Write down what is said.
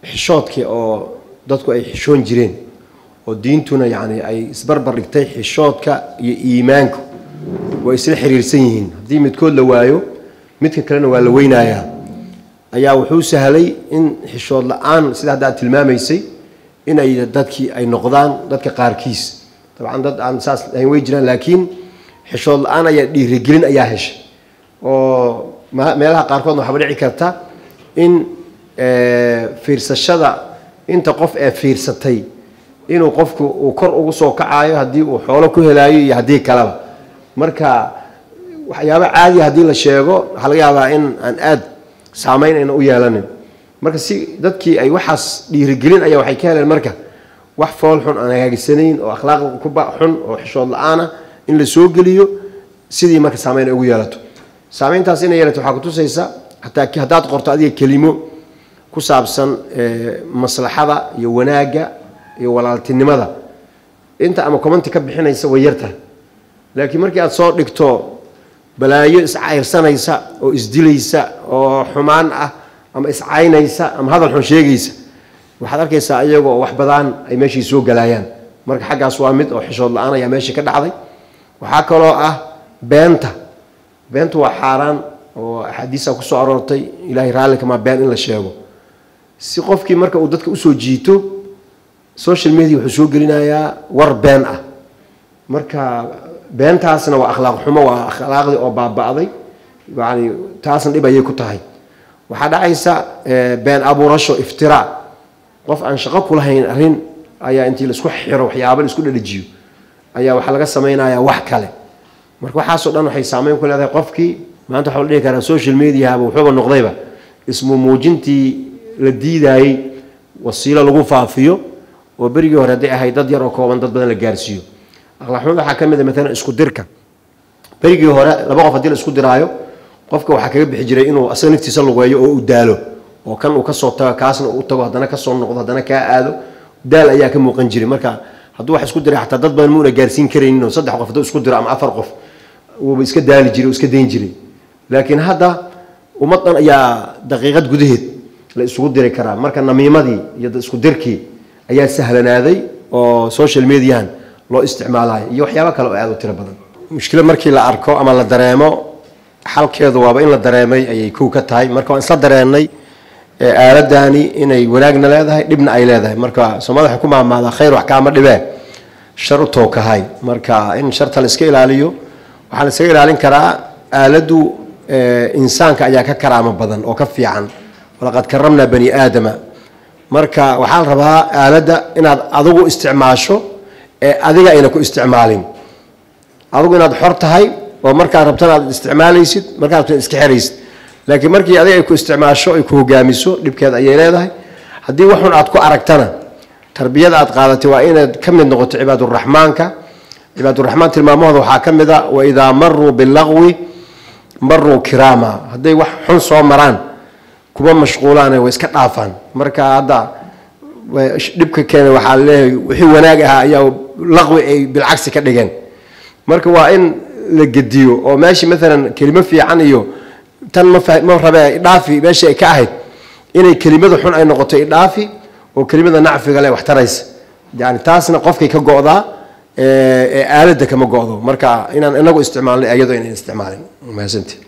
xishoodkii oo dadku ay xishoon jireen oo diintuna yacni ay isbarbar dhigtay xishoodka iyo iimaanku way isla xiriirsan yihiin haddii midkood la waayo midka kalena waa la weynayaa ayaa wuxuu sahlay in xishood la-aan sida hadda aad tilmaamaysay in ay dadkii ay noqdaan dadka qaarkiis dabcan dad aan saas ahayn way jiraan laakiin xishood la-aan ayaa dhiirigelin ayaa heshay oo meelaha qaarkoodna waxaaba dhici karta in fiirsashada inta qof ee fiirsatay inuu qofku uu kor ugu soo kacayo haddii uu xoolo ku helaayo iyo haddii kaleba marka waxyaaba caadiya haddii la sheego waxaa laga yaabaa in aan aad saameyn ayna u yeelanin marka si dadkii ay waxaas dhiirigelin ayaa waxay ka heleen marka wax fool xun aan hagaagisanayn oo akhlaaqda kuba xun oo xishood la-aana in la soo geliyo sidii marka saameyn ay ugu yeelato saameyntaas inay yeelato waxaa kutusaysa hataa haddaad qorto adiga kelimo ku saabsan maslaxada iyo wanaagga iyo walaaltinimada inta ama commenti ka bixinaysa way yartahay laakiin markii aad soo dhigto balaayo iscayrsanaysa oo isdilaysa oo xumaan ah ama iscaynaysa ama hadal xun sheegaysa waxaad arkaysaa iyagoo wax badaan ay meeshii soo galaayaan marka xaggaas waa mid oo xishood la-aan ayaa meeshii ka dhacday waxaa kaloo ah beenta beentu waa xaaraan oo axaadiisa kusoo aroortay ilaahay raallikama been in la sheego si qofkii marka uu dadka usoo jiito social media wuxuu soo gelinayaa war been ah marka beentaasna waa akhlaaq xumo waa akhlaaqdii oo baaba'day yani taasna dhib ayay ku tahay waxaa dhacaysa been abuurasho iftiraa qof aan shaqo kulahayn arrin ayaa intii laisku xiro waxyaaba laisku dhadhajiyo ayaa waxaa laga samaynayaa wax kale marka waxaasoo dhan waxay saameyn ku leedahay qofkii maanta waxaa la dhihi karaa social mediahaba wuxuuba noqdayba ismu muujintii la diidaayey wasiilo lagu faafiyo oo berigii hore hadday ahayd dad yar oo kooban dad badan la gaarsiiyo akhlaaqxumada waxaa ka mid a maalan isku dirka berigii hore laba qof haddii la isku diraayo qofka waxaa kaga bixi jiray inuu asaga naftiisa lugeeyo oo u daalo oo kan uu kasoo tago kaasna uu tago haddana kasoo noqdo haddana kaa aado daal ayaa ka muuqan jiray marka hadduu wax isku diray xataa dad badan muuna gaarsiin karaynin oo saddex qof hadduu isku diro ama afar qof wuuba iska daali jiray oo iska dayn jiray laakiin hadda ummad dhan ayaa daqiiqad gudaheed la isugu diri karaa marka namiimadii iyo isku dirkii ayaa sahlanaaday oo social mediahan loo isticmaalayo iyo waxyaabo kale oo aad u tiro badan mushkilo markii la arko ama la dareemo xalkeedu waaba in la dareemay ayay kow ka tahay marka waan isla dareennay aaladani inay wanaagna leedahay dhibna ay leedahay marka soomaalida waxay ku maamaadaa khayr wax kaama dhibee shar u tookahay marka in sharta la iska ilaaliyo waxaa la iskaga ilaalin karaa aaladdu insaanka ayaa ka karaamo badan oo ka fiican walaqad karamnaa bani aadama marka waxaa la rabaa aaladda inaad adigu isticmaasho ee adiga ayna ku isticmaalin adigu inaad xor tahay oo markaad rabtana aad isticmaalaysid markaad rabtana iska xeraysid laakiin markii adiga ay ku isticmaasho ay ku hogaamiso dhibkeeda ayay leedahay haddii waxun aad ku aragtana tarbiyada aad qaadatay waa inaad ka mid noqoto cibaaduraxmaanka cibaaduraxmaan tilmaamahooda waxaa ka mid a waidaa maruu bilaqwi maruu kiraama hadday wax xun soo maraan kuma mashquulaane way iska dhaafaan marka hadda dhibka keena waxaa leeyahay wixii wanaag ahaa ayaa laqwi ay bilcagsi ka dhigeen marka waa in la gediyo oo meeshii maalan kelimo fiican iyo tan ma ma rabee idhaafi meeshii ay ka ahayd inay kelimada xun ay noqoto idhaafi oo kelimada nacfiga leh wax taraysa yani taasna qofkay ka go'daa ee aaladda kama go'do marka inaan inagu isticmaalnay ayadoo inaan isticmaalin mahadsantii